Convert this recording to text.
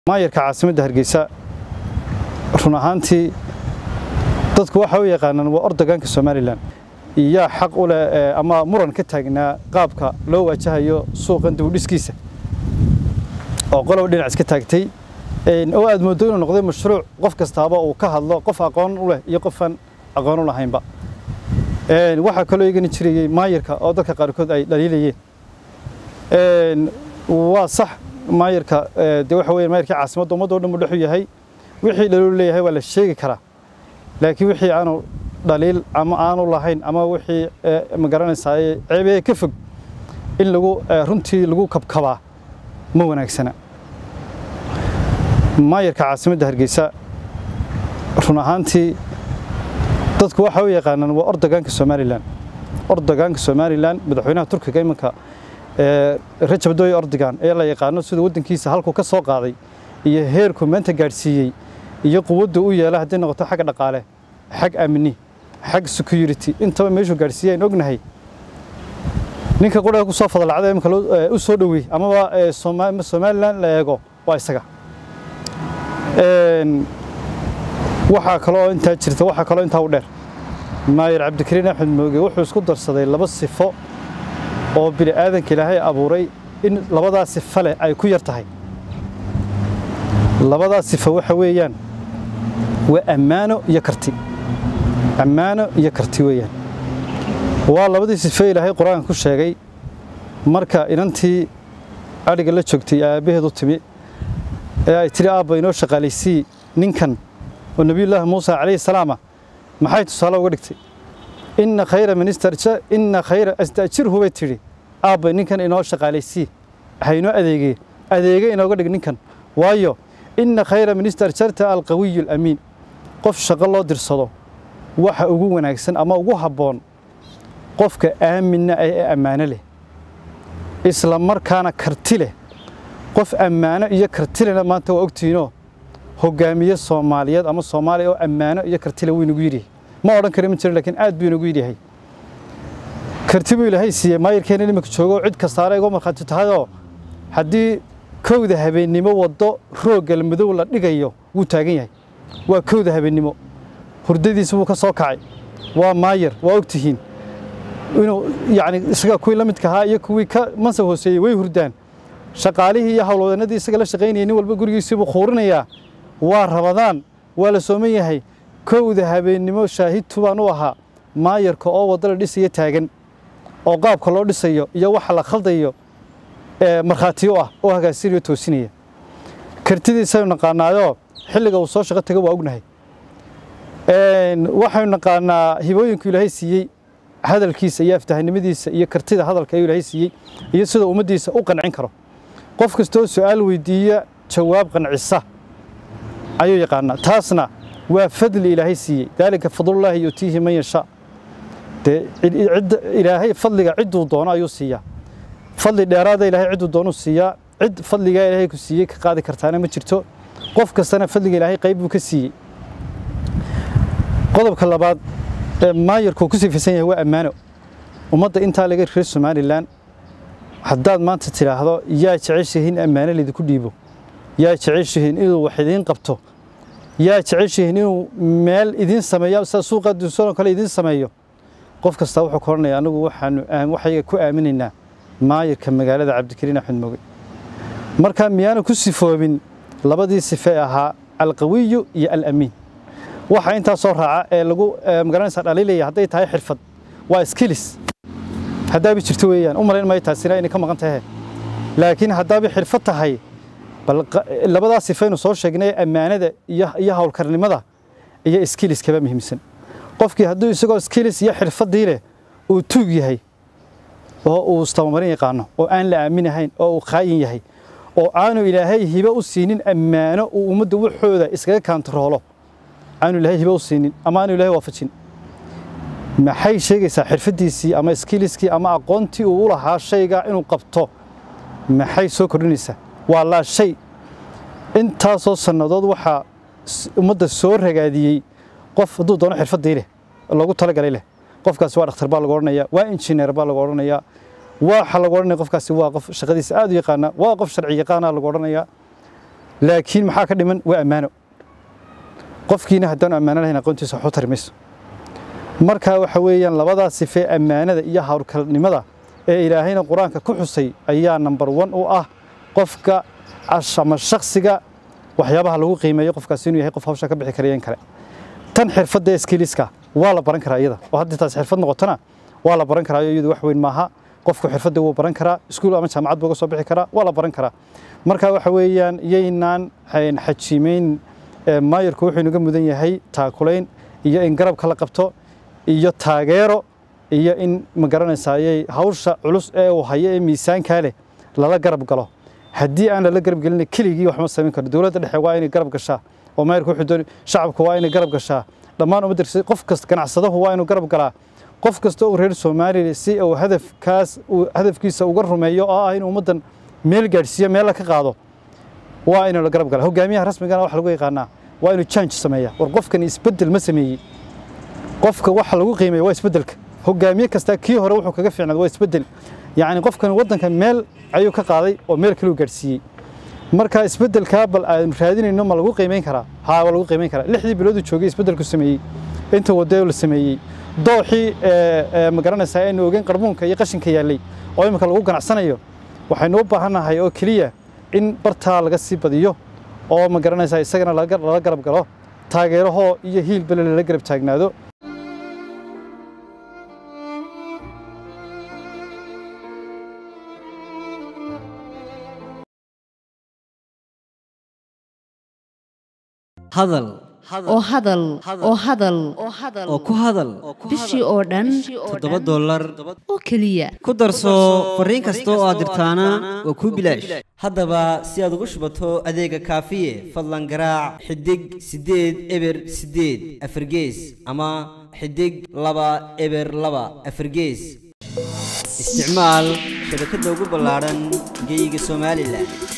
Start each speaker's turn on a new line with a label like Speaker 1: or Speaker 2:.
Speaker 1: maayarka caasimadda hargeysa run ahaantii dadku waxa u yaqaanaan waa ordogaanka somalilan iyaa xaq u leh ama muran ka taagnaa qaabka loo waajahayo suuqan dibudhiskiisa oo qolob dhinac iska taagtay oo aad mooddo inuu noqday mashruuc qof kastaaba uu ka hadlo qof aqoon u leh iyo qofaan aqoon u lahaynba waxaa kaloo igani jirayey maayarka oo dadka qaarkood ay dhaliilayeen waa sax maayarka de waxa weeye maayarkii caasimadda ummadda o dhan buu dhex u yahay wixii dhaliilu leeyahay waa la sheegi karaa laakiin wixii aanu dhaliil ama aanu lahayn ama wixii ma garanaysaa ceebee ka fog in lagu runtii lagu kabkabaa ma wanaagsana maayarka caasimadda hargeysa run ahaantii dadku waxa u yaqaanaan waa ordogaanka somalilan ordogaanka somalilan madaxweynaha turkiga iminka rajab doy ordogan ee la yaqaano siduu waddankiisa halkuu ka soo qaaday iyo heerku maanta gaadhsiiyey iyo quwaddu u yeela hadday noqoto xagga dhaqaale xag amni xag security intaba meeshuu gaadhsiiyey aan ognahay ninka qudhaga ku soo fadalacda imika u soo dhoweey amaba somalilan la eego waa isaga waxaa kaloo intaa jirta waxaa kaloo intaa u dheer maayar cabdikariin axmed mooge wuxuu isku darsaday laba sifo oo bini aadanka ilaahay abuuray in labadaa sifo leh ay ku yar tahay labadaa sifo waxa weeyaan waa ammaano iyo karti ammaano iyo karti weeyaan waa labadii sifo ilaahay qur-aanka ku sheegay marka inantii adhiga la joogtay aabbaheed u timi ee ay tidhi aabba inoo shaqaalaysii ninkan oo nebiyullaahi muusa calayhi salaama maxay tusaale uga dhigtay inna khayra minister inna khayra astajirhu bay tidhi aabba ninkan inoo shaqaalaysii haynoo adeegee adeege inooga dhig ninkan waayo inna khayra minister jarta alqawiyu alamiin qof shaqo loo dirsado waxa ugu wanaagsan ama ugu habboon qofka aaminna ah ee ammaano leh isla markaana karti leh qof ammaano iyo kartilena maanta waa ogtihiinoo hogaamiye soomaaliyeed ama soomaaliya oo ammaano iyo kartile wuu inagu yidhi ma odhan kara ma jiro laakiin aad buu inagu yidhahay karti buu ilaahay siiyey maayarkeena iminka joogo cid kastaana iga markhaati tahayoo haddii kowda habeennimo waddo rooggal madow la dhigayo wuu taagan yahay waa kowda habeennimo hurdadiisa wuu ka soo kacay waa maayar waa ogtihiin inuu yacni isaga kuwii la midka ahaa iyo kuwii ka mansab hooseeyey way hurdaan shaqaalihii iyo howlwadannadii isaga la shaqaynayay nin walba gurigiisii buu khuurinayaa waa rabadaan waa la sooman yahay kowda habeennimo shaahidtu baan u ahaa maayarka oo waddo la dhisaya taagan oo qaabka loo dhisayo iyo waxa la khaldayo markhaatiyo ah oo hagaasinayo toosinaya kartidiisaynu naqaanaayoo xilliga uu soo shaqo tago waa ognahay waxaynu naqaanaa hibooyinku ilaahay siiyey hadalkiisa iyo aftahanimadiisa iyo kartida hadalka ayuu ilaahay siiyey iyo sida ummaddiisa u qancin karo qof kastoo su'aal weydiiya jawaab qancisa ayuu yaqaanaa taasna waa fadli ilaahay siiyey daalika fadlullaahi yutiihi man yashaa dee ilaahay fadliga cidduu doono ayuu siiyaa fadli dheeraada ilaahay cidduu doonuu siiyaa cid fadligaa ilaahay ku siiyey ka qaadi kartaana ma jirto qof kastana fadliga ilaahay qayb buu ka siiyey qodobka labaad ee maayarku ku sifaysan yahay waa ammaano ummadda intaa laga reer somalilan haddaad maanta tidhaahdo yaa jeceshihiin ammaano laydinku dhiibo yaa jeceshihiin inuu wax idiin qabto yaa jeceshihiin inuu meel idiin sameeyo sida suuqa dunsanoo kale idiin sameeyo qof kastaa wuxuu ka odhanaya anigu waxaanu waxayga ku aaminaynaa maayarka magaalada cabdikariin axmed moge marka miyaanu ku sifoobin labadii sife ahaa alqawiyu iyo alamiin waxa intaa soo raaca ee lagu magaranaysa dhaliilaya hadday tahay xirfad waa skills haddaabi jirto weeyaan u malayn maayo taasina inay ka maqan tahay laakiin haddaabi xirfad tahay bal labadaa sifaynu soo sheegnay ammaanada iyo howlkarnimada iyo skills kaba muhiimsan qofkii hadduu isagoo skills iyo xirfaddii leh uu tuug yahay oo uu istabamarin yaqaano oo aan la aaminahayn oo uu khaayin yahay oo aanu ilaahay hibe u siinin ammaano uu ummadda waxooda iskaga kaantaroolo aanu ilaahay hibe u siinin ama aanu ilaahay waafajin maxay sheegaysaa xirfaddiisii ama skiliskii ama aqoontii uu u lahaa shayga inuu qabto maxay soo kordhinaysaa waa laa shay intaasoo sannadood waxaa ummadda soo ragaadiyey qof hadduu doono xirfaddii leh loogu talagalay leh qofkaasi waa dhakhtar baa lagu odhanayaa waa injineer baa lagu odhanayaa waxa lagu odhanaya qofkaasi waa qof shaqadiisa aad u yaqaana waa qof sharci yaqaana lagu odhanayaa laakiin maxaa ka dhiman waa ammaano qofkiina haddaanu ammaano lahayn aqoontiisa waxu tari mayso marka waxa weeyaan labadaas sife ammaanada iyo hawlkalnimada ee ilaahayna qur-aanka ku xusay ayaa number one u ah qofka ama shakhsiga waxyaabaha lagu qiimeeyo qofkaasi inuu yahay qof hawsha ka bixi karaya in kale tan xirfadda skiliska waa la baran karaa iyada oo haddii taas xirfad noqotona waa la baran karaa iyadu wax weyn maaha qofku xirfadda wuu baran karaa iskuul ama jaamacad buu uga soo bixi karaa waa la baran karaa marka waxa weeyaan yaynaan xajiimeyn maayarku wuxuu inaga mudan yahay taakulayn iyo in garabka la qabto iyo taageero iyo in ma garanaysayay hawsha culus ee uu hayo ee miisaankaa leh lala garab galo haddii aan lala garab gelin keligii wax ma samayn karo dowladda dhexe waa inay garab gashaa oo maayarku wuxuu doonay shacabku waa inay garab gashaa dhammaan ummadda qof kasta ganacsadahu waa inuu garab galaa qof kasta oo reer Soomaaliya si uu hadafkaas uu hadafkiisa uga rumeeyo oo ah in ummadan meel gaarsiiyo meel ka qaado waa inuu la garab galaa hogaamiyaha rasmiga ah waxa lagu yaqaanaa waa inuu change sameeyaa war qofkan isbedel ma sameeyay qofka waxa lagu qiimeeyo waa isbedelka hogaamiye kasta kii hore wuxuu kaga fiicnaa waa isbedel yacni qofkan wadanka meel ayuu ka qaaday oo meel kale uu gaarsiiyey marka isbedelka bal aan raadinayno ma lagu qiimeyn karaa haa waa lagu qiimeyn karaa lixdii bilood uu joogay isbedelku sameeyey inta wadada la sameeyey dooxii ma garanaysaa aynu ogeyn qarmuunka iyo qashinka yaallay oo imika lagu ganacsanayo waxaynu u baahannahay oo keliya in bartaa laga sii badiyo oo ma garanaysaa isagana lala garab galo taageerahoo iyo hiilbale lala garab taagnaado
Speaker 2: hadal
Speaker 3: oo hadal oo hadal
Speaker 2: oo ku hadal
Speaker 3: bishii oo dhan
Speaker 2: toddoba dollar
Speaker 3: oo keliya
Speaker 2: ku darso fariin kasta oo aad dirtaana waa kuu bilaash haddaba si aad ugu shubato adeega kaafiye fadlan garaac xidig siddeed eber siddeed afargees ama xidig laba eber laba afargees isticmaal shabakadda ugu ballaadhan geeyiga somalilan